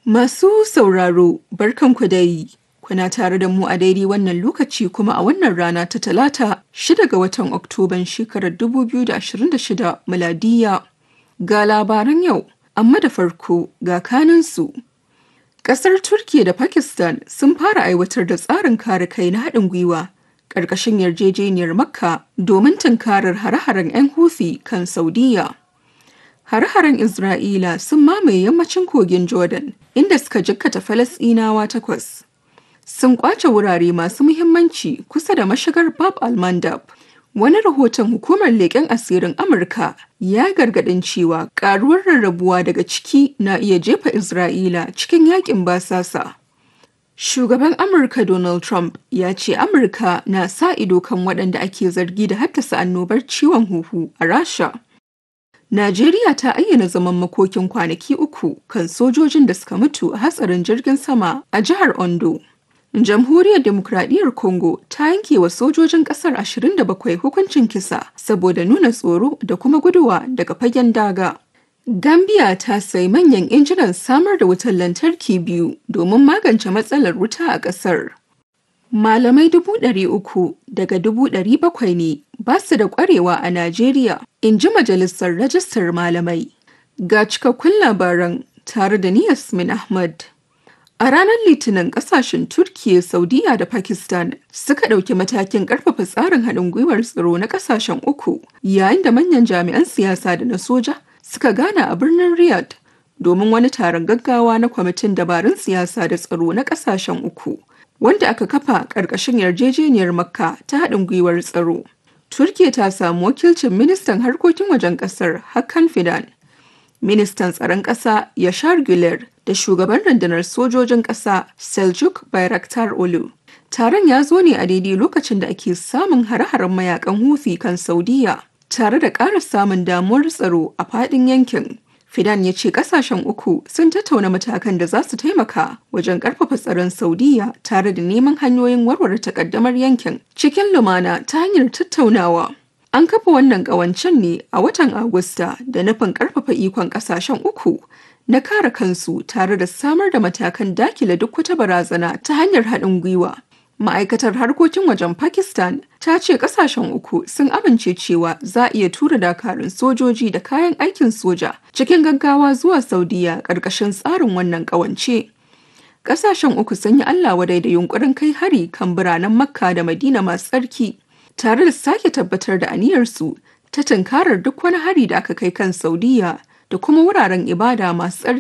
Masu sauraro, barkanku dai. Kuna tare da mu a daidai wannan lokaci kuma a wannan rana ta talata shida ga watan Oktoban shekarar 2026 miladiya. Ga labaran yau, amma da farko ga kanunsu. Ƙasar Turkiyya da Pakistan sun fara aiwatar da tsarin kare kai na haɗin gwiwa ƙarƙashin yarjejeniyar Makka domin tunkarar hare-haren 'yan Houthi kan Saudiyya. Hare-haren Isra'ila sun mamaye yammacin kogin Jordan inda suka jikkata Falasɗinawa takwas. Sun kwace wurare masu muhimmanci kusa da mashigar Bab al-Mandab. Wani rahoton hukumar leƙen asirin Amurka ya gargaɗin cewa ƙaruwar rarrabuwa daga ciki na iya jefa Isra'ila cikin yakin basasa. Shugaban Amurka Donald Trump ya ce Amurka na sa ido kan waɗanda ake zargi da haddasa annobar ciwon huhu a Rasha. Najeriya ta ayyana zaman makokin kwanaki uku kan sojojin da suka mutu a hatsarin jirgin sama a jihar Ondo. Jamhuriyar Demokradiyyar Congo ta yanke wa sojojin kasar 27 hukuncin kisa saboda nuna tsoro da kuma guduwa daga fagen daga. Gambia ta sayi manyan injinan samar da wutar lantarki biyu domin magance matsalar wuta a ƙasar. Malamai dubu ɗari uku daga dubu ɗari bakwai ne ba su da ƙwarewa a Najeriya, in ji Majalisar Rajistar Malamai. Ga cikakkun labaran tare da ni Yasmin Ahmad. A ranar Litinin ƙasashen Turkiyya, Saudiya da Pakistan suka ɗauki matakin ƙarfafa tsarin haɗin gwiwar tsaro na ƙasashen uku, yayin da manyan jami'an siyasa da na soja suka gana a birnin Riyadh domin wani taron gaggawa na kwamitin dabarun siyasa da tsaro na ƙasashen uku. wanda aka kafa ƙarƙashin yarjejeniyar makka ta haɗin gwiwar tsaro. Turkiya ta samu wakilcin ministan harkokin wajen ƙasar Hakan Fidan, ministan tsaron ƙasa Yashar Güler da shugaban rundunar sojojin ƙasa Seljuk Bayraktar Olu. Taron ya zo ne a daidai lokacin da ake samun hare-haren mayakan Houthi kan Saudiya, tare da ƙara samun damuwar tsaro a faɗin yankin. Fidan ya ce kasashen uku sun tattauna matakan da za su taimaka wajen karfafa tsaron Saudiya tare da neman hanyoyin warware takaddamar yankin cikin lumana ta hanyar tattaunawa. An kafa wannan ƙawancen ne a watan Agusta da nufin karfafa ikon kasashen uku na kare kansu tare da samar da matakan dakile duk wata barazana ta hanyar haɗin gwiwa. Ma'aikatar harkokin wajen Pakistan ta ce kasashen uku sun amince cewa za a iya tura dakarun sojoji da kayan aikin soja cikin gaggawa zuwa Saudiya ƙarƙashin tsarin wannan ƙawance. Kasashen uku sun yi Allah wadai da yunkurin kai hari kan biranen Makka da Madina masu tsarki, tare da sake tabbatar da aniyarsu ta tunkarar duk wani hari da aka kai kan Saudiya da kuma wuraren ibada masu tsarki.